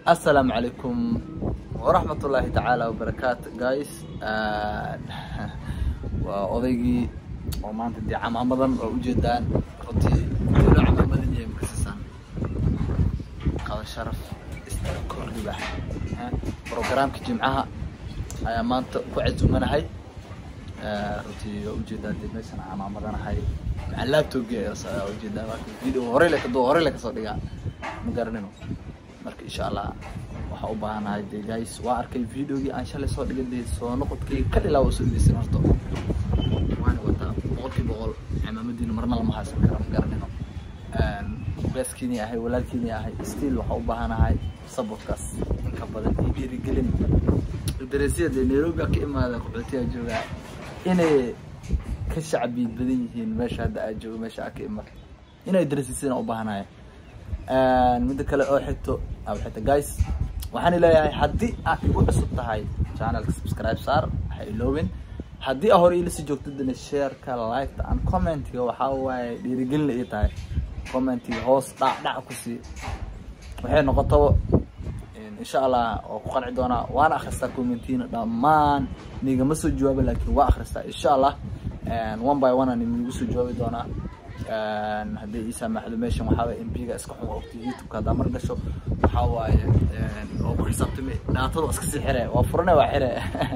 السلام عليكم ورحمة الله تعالى وبركاته guys waa odaygii oo maanta dee camaamadan oo ujeedaan runtii dowla camaamadan yahay makasisaan qaba sharaf kordhiba programka jimcaha ayaa maanta ku cazumanahay runtii waa ujeedaa dee meeshan camaamadanahay maxaa laptopgi ayaa ujeedaa marka video horey le kadoo horey le kasoo dhigaa ma garanino marka insha allah waxaa u baahanahay dee guys waa arkay videogii aan shalay soo dhigay dee soo noqodkii ka dhilaa waa soo dhigaysan horto waana wataa boqolkii boqol cimaamadiina marna lama haysan karo ma garanino beeskiini ahay walaalkiini ahay still waxaa u baahanahay sabotkaas inka badan iyo dhiirigelin dareesiya dee nairobi ka imaada qaxootiyaa joogaa inay ka shacbiid badan yihiin meesha hadda aad joogo meesha aad ka imaad inay dareesisina u baahanahay midda kale oo xigto aa xigta guys waxaan leeyahay haddii aad igu cusub tahay channelka subscribe saar ha iloobin haddii aa hore ilasii joogtadana shareka liketa and commentiga waxaa waaye dhiirigelina ii tahay commentiga hoos dhac dhac ku sii waxay noqotaba insha allah oo ku qanci doonaa waana akhristaa commentiina dhammaan nigama soo jawaaba laakiin waa akhristaa insha allah one by one aan igu soo jawaabi doonaa haddii ii saamaxdo meeshan waxaa waye mbiga iska xun waa ogti youtubeka haddaa mar gasho waxaa waaye oo ku xisaabtami dhaatada iska sii xire waa furane waa xire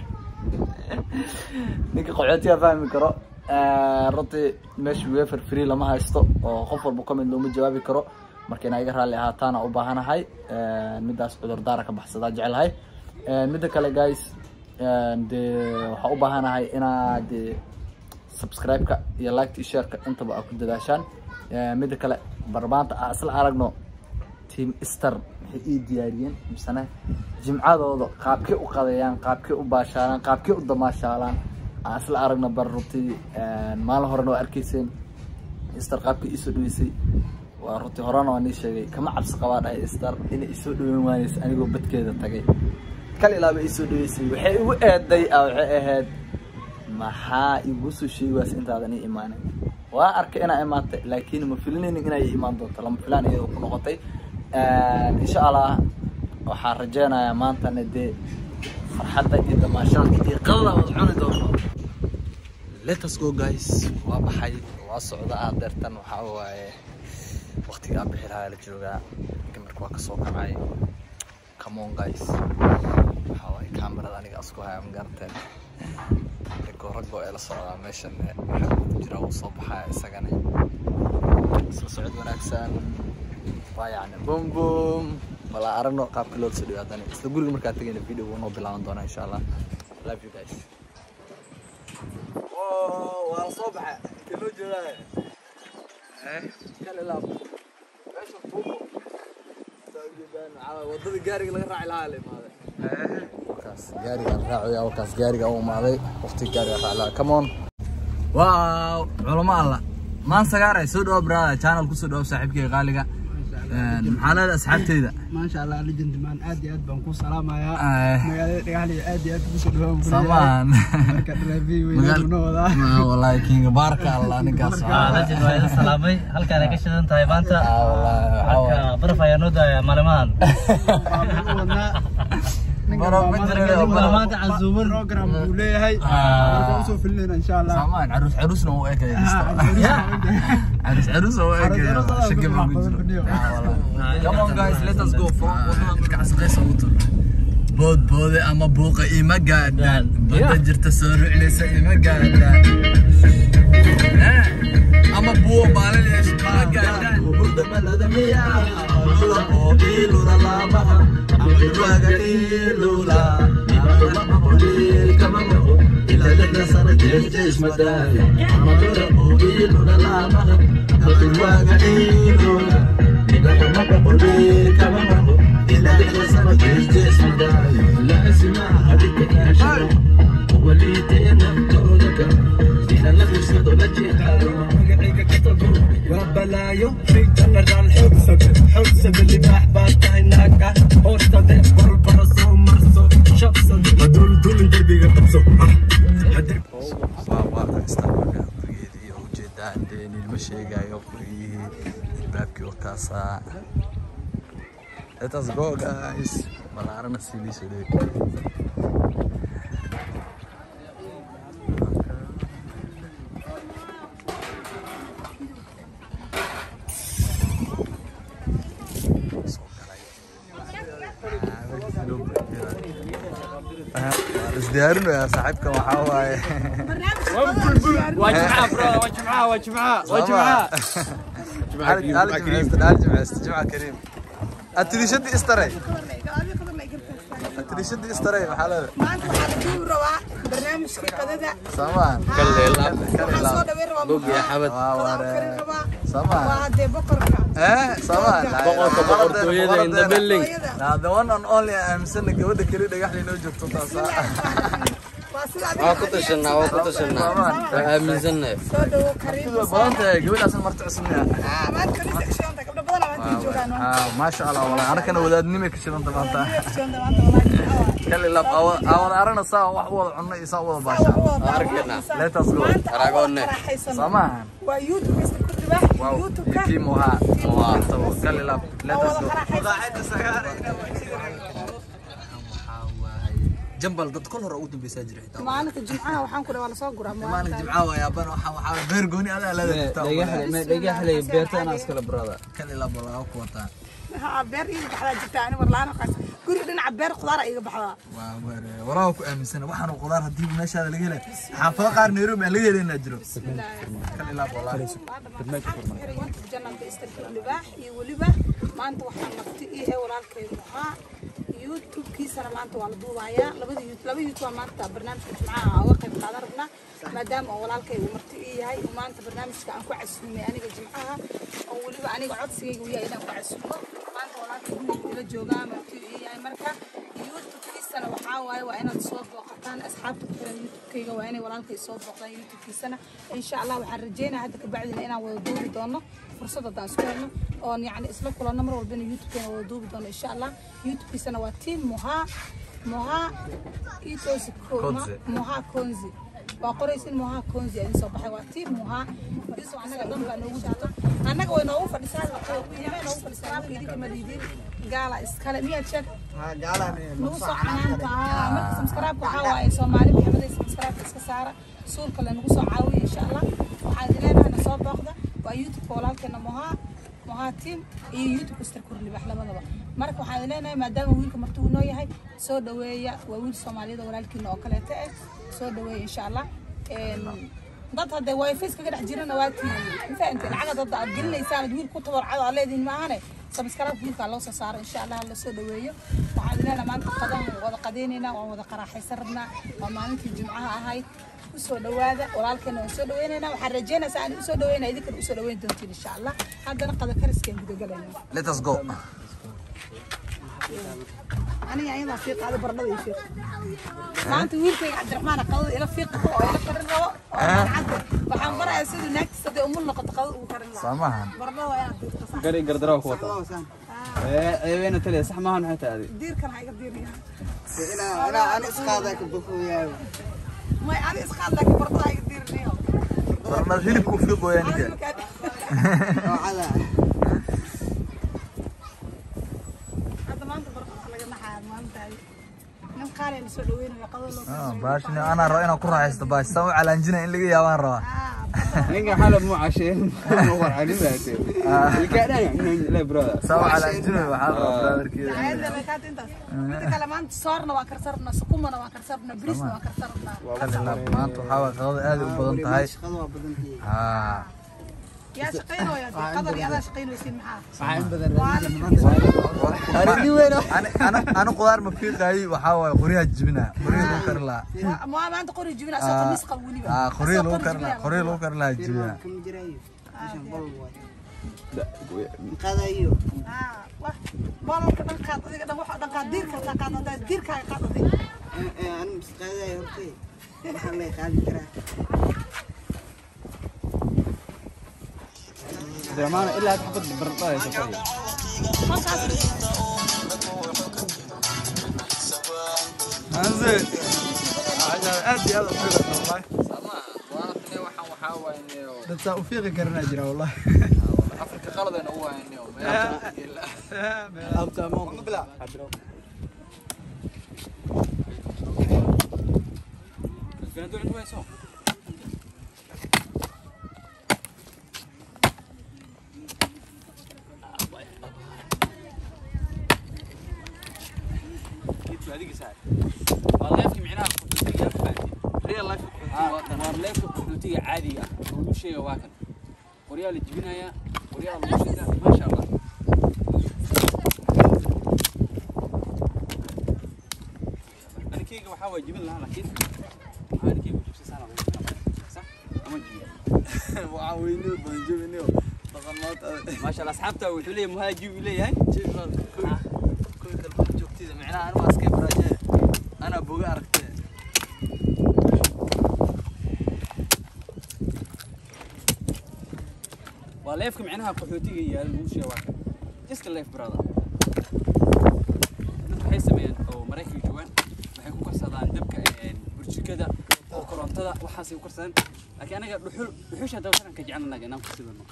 ninka qaxootiga fahmi karo runtii meesha wefer free lama haysto oo qof walba comment looma jawaabi karo marka inaa iga raalli ahaataana u baahanahay midaas cudurdaara ka baxsadaa jecelahay midda kale guys dee waxaa u baahanahay inaa dee subscribe-ka iyo liketa iyo shareka intaba aa ku dadaashaan midda kale barbaanta aa isla aragno team star maxay ii diyaariyeen misena jimcadooda qaabkay u qadeeyaan qaabkay u baashaalaan qaabkay u damaashaalaan aa isla aragno bar runtii maalin horena waa arkayseen star qaabkay iisoo dhaweysay waa runtii horena waa nii sheegay kama cabsi qabaa dhahay star inay isoo dhaweyn waanaysa anigoo badkeeda tagay kal ilaaba isoo dhaweysay waxay igu eeday a waxay ahayd maxaa igu soo sheegaas intaadan ii imaanin waa arkay inaa imaatay laakiin ma filinaynin inay imaan doonto lama filaan iyadoo ku noqotay insha allah waxaan rajeynayaa maantana dee farxadda iyo damaashaadka iyo qadada wad cuni doonto letus go guys waa baxay waa socda ah deertan waxaa waaye waqtiga aan bixi lahaa la joogaa gamarka waa kasoo kacay come on guys waxaa waaye kaamirada aniga asku haya ma garateen raggo raggo ee la socdaa meeshan waxaa ku jira uu soo baxaya isagana isla socod wanaagsan waa yacni bum bum bala aragno qaabka loo soo dhigo haddana isla guriga markaa tegayna video wuu noo bilaaban doonaa insha allah love you guys waa la soo baxa intee loo jeedaa kale laab meesha fuuqo wadada gaariga laga raaci lahaa la imaaday wakaas gaariga raacaya wakaas gaariga u imaaday waqti gaariga raaci lahaa come on waaw culamo alla maan sagaaray soo dhawo brada channel ku soo dhawo saaxiibkayga qaaliga maxaa leedahay asxaabteyda maasha allah legend man aad iyo aad baan ku salaamayaa magaalada dhagaxliga aad iyo aad kugu soo dhawaan samaan marka draafiy weynuna wadaa wallahi kinga baarka allah ninkaas legend waa idin salaamay halkaan ay ka shidan tahay maanta marka baraf ayaa noo daaya maalmahan maanta casuuman program buu leeyahay marka usoo filinayna insha allah samaan caruus caruusna u ekaya caruus caruus u ekaya shaki baa ku jiro come on guys let us go from wadada marka casqaysa ugu tur bood boode ama buuqa ima gaadhaan badda jirta soo ruclaysa ima gaadhaan ama buuqa baalin yeesha ima gaadhaan burda balada miyaa lula oo ilula laamaha ama ilwaaga ilula وبلايو في جنرال حبسك حبسك اللي بحبك هناك هوستة بربرسو مرسو شخصا هدول دول دربي قطبسو waa waa haystaa marka gurigeedii oo ujeedaa dee nilma sheegayo gurigihii albaabkii oo kaasaa Let us go guys. Balaarana sii soo dheey. isdiyaarinayaa saaxiibkan waxaa waaye waa jimcaha bro waa jimcaha waa jimcaha waa jimcaha علي علي جمعست علي جمعست جمعة كريم التليشد استري التليشد استري محل maanta waxaa la duubi rabaa barnaamijkii qadada سامان waxaan soo dhaweyn rabaa Bugi xabad. waxaan karin rabaa سامان waa hadee boqorka ايه سامان boqorka boqortooyada in the building. لا the one and only I'm sending gabadha kali dhagax li noo joogto taasa waa sida waa ku tashanaa waa ku tashanaa waa aaminsannahay soo dhawo kariim badan tahay gabadhaas marti cusubna ah maanta kaniisa ka shidanta gabdho badan aa maanta joogaan ah ma sha Allah wala anakana wadaadnimo ka shidanta maanta shidanta maanta walaahi kali lab awad arana saa wax wada cunno iyo saa wada baasha arkana let us go Aragoone. samaan waa youtube kasta ku dhiba wow youtube-ka tiimo ha kali lab let oo us wada go qaraxaysan jambal dad kol hore ugu dambeysaa jira xitaa maalinta jimcaha waxaan ku dhawa lasoo guraa maalin jimcaha waa yaabana waxaa waxaa beer gooni adaa leeda jirta dhagaxley beertana iskala brada kali lab laga ku wataa haa beer iiga baxdaa jirta ani warlaan qaas guriga dhinaca beer khudaar iiga baxdaa waa weer waraha ku aaminsana waxaan qudaar hadii meeshaada laga helay xaafado qaar Nairobi aan laga helay jiro kali lab wallahi janalka istarka libaax iyo weliba maanta waxaa nafti ii ee walaalkaygu ahaa youtube-kiisana maanta waa la duubayaa labada youtube laba youtube waa maanta barnaamijka jimcaha uga qayb qaadan rabnaa maadaama oo walaalkay uu marti ii yahay oo maanta barnaamijka aan ku casuumay aniga jimcaha oo weliba aniga codsigayga uu yahay inaan ku casuumo maanta walaalkay guriga ila joogaa marti uu ii yahay marka youtube-kiisana waxaa waaye waa inaad soo booqataan asxaabta ku xiran youtube-kayga waa inay walaalkay soo booqdaan youtube-kiisana insha allah waxaan rajeynaya hadda kabacdina inaan wada duubi doono fursad haddaan isku helno oon yacni isla kulanno mar walbana youtube-keena wada duubi doono insha allah youtube-kiisana waa team moha moha itosi Konzi. moha konzi waa qoraysin moha konzi idin soo baxay waa team moha isu annaga dhan baa noogu jirto annaga way noogu fadhisaa qiimay noogu fadhisaa marka idinka madiidin gaala iskale miyaad sheeg nagu soo canaanta ah marka subscribe waxaa waaye soomaali maxamed subscribe iska saara suulka le nagu soo caawiya insha allah waxaa idin leenahay na soo booqda waa youtube-ka walaalkeena mohaa mohaa team iyo youtube star kurlibax labadaba marka waxaa idin leenahay maadaama wiilka marti uu noo yahay soo dhaweeya waa wiil soomaaliyada walaalkiina oo kaleeta eh soo dhaweeya insha allah dad hadda wifi iskaga dhex jirana waa tiiyo ma fahamtay lacag dad aad gelinaysaan ad wiil ku tabarcado aad leedihin maahane sabskaraab wiilkaa loo soo saaro insha allah la soo dhaweeyo waxaan idin maanta qadan wada qadaynaynaa waan wada qaraaxaysan rabnaa waa maalintii jimcaha ahayd usoo dhawaada walaalkeena waan soo dhaweynaynaa waxaan rajeynaysaa aan usoo dhaweynaa idinkana usoo dhaweyn doontiin insha allah haddana qada kariskeen gudagelayna let us go aniga ayadaa fiiq aada baradhada iyo fiiq maanta wiilkayga cabdiraxmaan qadada ila fiiq oo ila karin rabo oo mancadda waxaan barayaa siduu naagtiisa hadday umul noqoto qadada ugu karin lahaa samahan baradhada waa inaad fiiqto sax gari gardara ku wata ee eebeena taliya sax maahan maxay tahay adiga diirkan ha iga diiriya أنا إسقاطك بخويا may adi isqaad laakiin baradhada ha iga diirinayo barnad hilibku fiiq weeyaan Adi ninka markaa- وعلى hadda maanta baradhada laga naxaya maalintaadi nin qaali la soo dhaweynayo qadada loo ah baashni ana rabo inaan ku raaxaysto baash san u calaanjina in laga yaabaan rabaa ninka xalab mu casheen mu warcani baate ilka dhan le brother san u calaanjina waxaa rabaa brotherkeeda ayadda bay kaata intaas mida kale maanta soorna waa karsarnaa sukumana waa karsarnaa brisna waa karsarnaa kalila maanta waxaa waay qadada aad u badan tahay خذوا بدنتي ah yaa shaqaynaya qadar iyo adaa shaqaynaysiin maxaa waxaan badan ana qudaar ma fiiqaayey waxaa waaye qoryaha jibina qoryaha lagu kari lahaa Waa- waa maanta qori jibina asoo qamiis qab weliba ah qoryaha Asoo lagu qori kari lahaa jibina. qoryaha lagu kari lahaa jibina كم جراي عشان بلوا هذا أيوه Ah, wah, boolalka dhan qaad adiga dhan waxa dhan qaad diirka taa qaad hadaa diirkaaga qaad adiga أنا بس هذا يهرتي الله يخلي كرا damaana ilaa xabad baradhada ay safay halkaas hanze aad iyo aad u fiiqan wallahi waxaan waxaa waaye dad saa u fiiqi karanaa jira wallahi afrika qaladayna u hayniyo waa leefki micnaha kuxuutiga real life waa leefka kuxuutiga caadiga ah oo lagu sheega waa kan qoryaa la jibinayaa qoryaa lagu shida maasha allah anikeyga waxaa waa jibin lahaa laakiin maxaa anikeyga jibsasaan sax ama jibiya waxaan weyniyo badan jebiniyo dhaqan maanta maasha allah asxaabta wuxuu leeyahay muhaa jib uu leeyahay kuwi kalba joogtida micnaha anigu askay baraaje anaa boga aragtee waa leefka micnaha qaxootiga yaala lagu sheega waa kan just a life brother dad waxay sameeyaan oo maraykanka joogaan waxay ku karsadaan dabka een, burjikada oo korontada waxaasay ku karsadaan laakiin anaga dhuxul dhuxusha haddaba sanan ka jecel anaga inaan ku sidano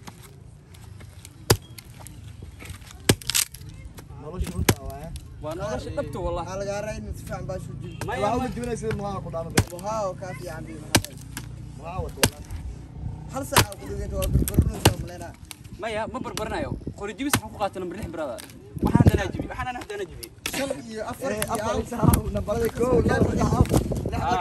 nolosha runta waaye waa nolosha dhabta wallahi waxaa lagaa raa in si fiican baa soo jibi maya ma- muhaa oo kaa fiican bi hal saaca ku dhiganta waa barbarinaysa maleyna maya ma barbaranayo qori jibis waxaan ku qaatay number lix brother waxaan danaa jibi waxaan anaa danaa jibi shan iyo afar iyo hal nambarada koo laba saddex afar Ah.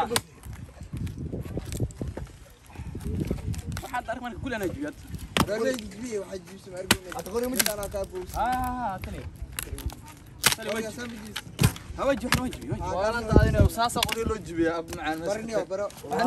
waxaan ark marka kulli anaa jibi hadda reerey jibi waxay jibsan argina hada qori ma jiraan kaa boos ah tali tali qoriga waji saambigiis hawa jibi waxna waji waji waana daadinayo saasa qori loo jibiya ab macaan barniyo baro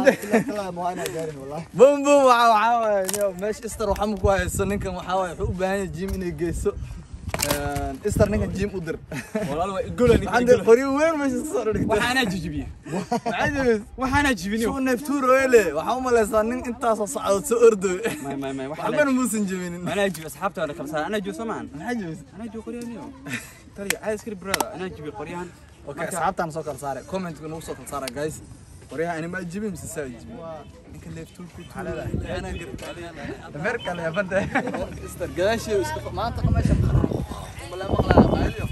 bum bum waxa waxa waaye niyo meesha Easter waxa ma ku hayso ninkan waxa waaye wuxuu u baahan yahay gym inay geyso een Easter ninkan gym u dir walaal waa igola waxaan dir qori weyn meesha soo dhigtay waxaana jijibiye maxaa jibis waxaana jibiniyo suu neeftuur weyle waxa u malaysaa nin intaas oo socod soo ordo may may may waxbana muusan jibinin أنا أجيب أصحاب ترى كم سنة أنا أجيب سمان maxaa jibis أنا أجيب قريان يوم ترى عايز كري برادة أنا أجيب قريان okay asxaabtaan soo kala saaray comment-ka nagu soo kala saaray guys qoryaha anima jibin mise saa jibin ninka neeftuur ku dameer kale yafanta Easter gadaashii iska maanta meesha mala maqlaa qaaliyo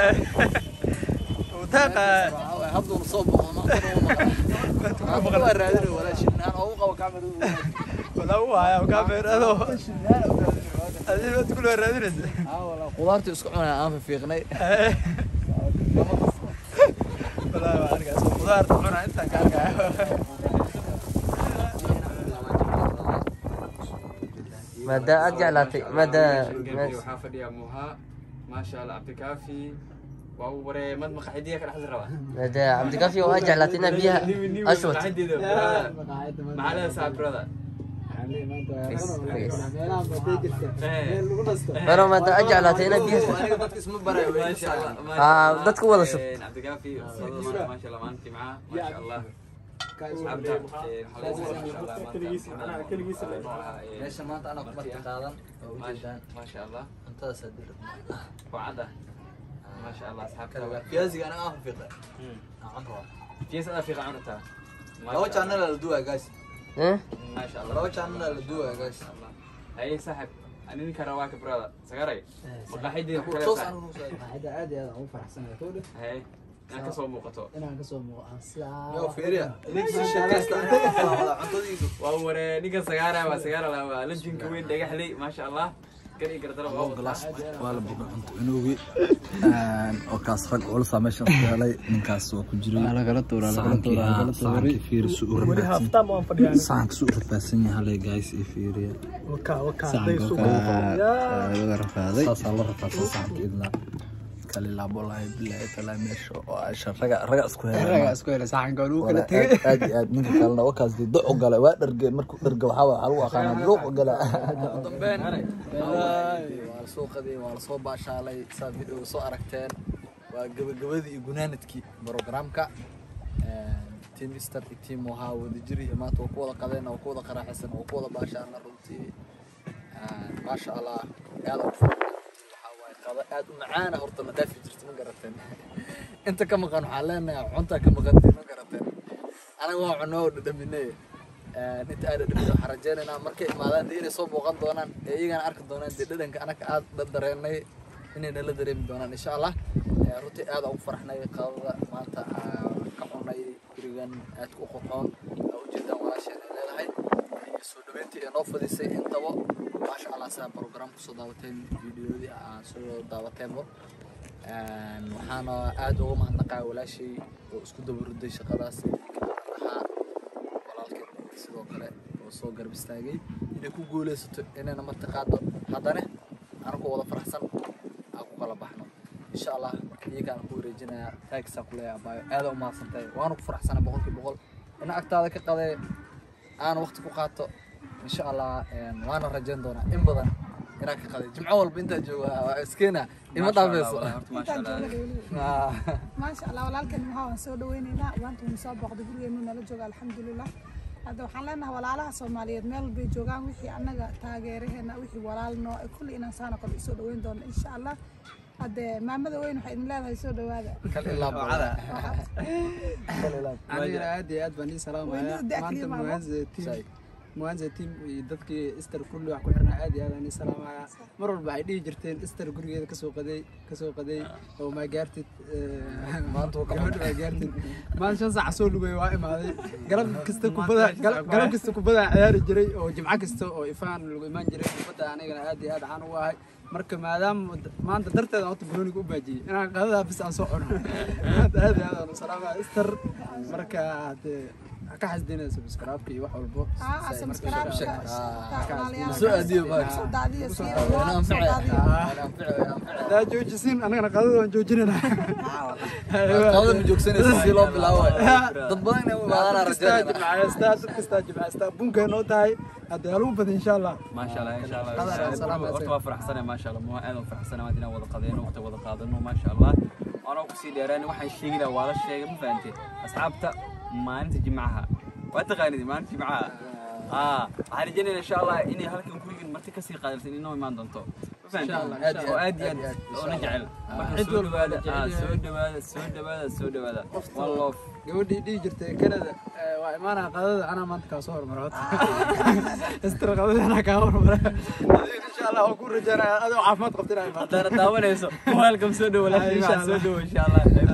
hadduu soo boqo maanta waa raadinay walaashin aan ugu qabo kameradu qudaartu isku cunay aan fiiqnay maada aad jeclaatay maada waxaa fadhiya muha maasha allah cabdikaafi waa uu waree mad maqaxidiya ka dhexda rabaa maada cabdikaafi oo aad jeclaatay inaad biyaha ashwat maxaa leedahay saa brother maro maada aad jeclaatay inaad biyaha aniga dadka isma barayo insha Allah Ah, dadka wada shub. cabdikaafi maasha allah maalintii macaa maasha allah asxaabta meesha maanta anaa kuma qaadan oo u jeedaan maasha allah cuntadaas hadii wacada maasha allah asxaabta fiyaasiga anaga aan fiiqay aan rabaa fiis adaa fiiqa cunata laba channel la duwaa guys Eh? maasha allah laba channel la duwaa guys haye saaxib ani ninka rabaa ka brother sagaray maqaxidii ku kale toos saaxib aan ugu soo waxayda aad iyo aad aan ugu faraxsanahay kowdhe haye inaad ka soo muuqato inaan kasoo muuqaan sidaa yo fiiriya ninka sheekaysta cuntadiisa waa waree ninka sagaara waa sagaara la waa lajinka weyn dhagaxley maasha allah gar iyo gardaro waa la boga cunto inoogi oo kaas rag culusa meeshan ku helay ninkaas waa ku jiray lagala tuura lagala tuura lagala tuura fiiri su u rafaadsan saanka su u rafaadsan yahay halay guys iyo fiiriya saanka rafaaday saasaa la rafaadsan saanka idna kale laabo lahay bilaay talaa meesha oo asha raga raga isku helay isku helay saxanka lagu kala tagay aad iyo aad ninka kalena wakaas dee doc gala waa dharge markuu dharga waxaa waxaa lagu aqaanaa luuq gala dambeyn waa la soo qaday waa la soo baashaalay saa video soo aragteen waa gabagabadii iyo gunaanadkii programka team easter iyo team wahaa wada jiri maanta waa ku wada qadeen waa ku wada qaraaxaysan waa ku wada baashaalna runtii maasha allah aad u waxaa waaye qado aad u macaana horta la dhaafi jirta ma garateen inta ka maqan waxaa leenahay cunta ka maqantay ma garateen anaga waa cunno oo dhadhaminay inta aada dhibta waxaan rajaynaynaa markay imaadaan dee inay soo booqan doonaan ee iyagana arki doonaan dee dhadhanka anaga aada dareenay inay nala dareemi doonaan insha allah Eh, runtii aada ugu faraxnay qadada maanta aan ka cunay gurigan aadka u qurxoon aa ujeedaan walaasheen ay leedahay iyo soo dhaweyntii ee noo fadisay intaba maasha allah saa program kusoo daawateen videoyadii aa soo daawateenba Een, waxaana aada uga mahadnaqaa walaashay oo isku dabaruday shaqadaas ahaa walaalkeed sidoo kale oo soo garab istaagay inay ku guuleysato inayna marti qaado haddana anagu wada faraxsan aan ku kala baxno insha allah marka iyagaan ku wareejinayaa taagsaa ku leeyahay abaayo aada u mahadsantahay waana ku faraxsanay boqolkiiba boqol ina agtaada ka qadee aan waqti ku qaato insha allah een, waana rajayn doonaa in badan inaan ka qaday jimco walba intaa jooga waa iskeena ima dhaafeyso intaan joogna weli Ah. maasha allah walaalkan maxaa waan soo dhaweyneynaa maanta wuu soo booqday gurigeenu nala jooga alxamdulilah hadda waxaan leenahay walaalaha soomaaliyeed meel bay joogaan wixii annaga taageeraheena wixii walaal noo eh, kulli inaan saana kale usoo dhaweyn doono insha allah hadde maamada weyn waxay idin leedahay soo dhawaada kal ilaa bada kal ilaa anigana aad iyo aad baan ii salaamaya Weydiida daa maanta kaliya maamo. muwaanza team Say. muwaanza team iyo dadkii ister kulli wax ku xirnaa aad iyo aad aan ii salaamaya mar walba waxay dhihi jirteen ister gurigeeda kasoo qaday kasoo qaday oo maa gaartid Maanta wuu ka gabadha maa gaartid maanta shan saac soo lugay waa imaaday galab kasta kubada gal- galab kasta kubada ciyaari jiray oo jimco kasta oo ifaan lagu imaan jiray kubadda anigana aad iyo aad caan ugu ahay marka maadaama d- maanta darteeda horta banooniga u baajiyey inaan qadadaa bis aan soo cuno maanta aad iyo aad aan u salaamaya ister marka hadee ha ka xasdinaya subscribe-ka iyo wax walbo aa subscribe-ka walaalayaal soo aadiyo baa soo daadiyo sii Waana soo anfici daadiyo waana anfici waana anfici hadaa joojisiin annagana qadada waan joojinayna qadada ma joogsanaysa si loo bilaabo dad badan inay u imaadaan rajaynayna dad kastaa jimcaystaa bunkay noo tahay hadee halugu badan insha allah ما شاء الله ان شاء الله قدر السلام عليكم. horta waa faraxsana ma sha allah ma aad u faraxsana maad inaan wada qadeeno waqti wada qaadano ma sha allah anoo kusii dheeraan waxaan sheegina waa la sheegay ma fahantay asxaabta maalinta jimcaha waa taqaanid maalinta jimcaha aa waxaan rajaynayaa insha allah inay halkan gurigan marti kasii qaadalsan inoo imaan doonto ma fahantay aad iyo oo aad, aad iyo aad iyo aad aad, oo na insha jecel marka Cid soo walba dhawaada jecel aa yahay. soo dhawaada soo dhawaada soo dhawaada one love gabadhii dhihi jirtay kanada eh, waa imaanaya qadada anaa maanta kaa soo hormara horta istir qadada anaa kaa hormara Adiga insha allah waan ku rajaynaya adoo caafimaad qabta inaa imaado haddaana daawanayso welcome soo dhawo Ah, insha laakiin soo Allah. dhawo insha allah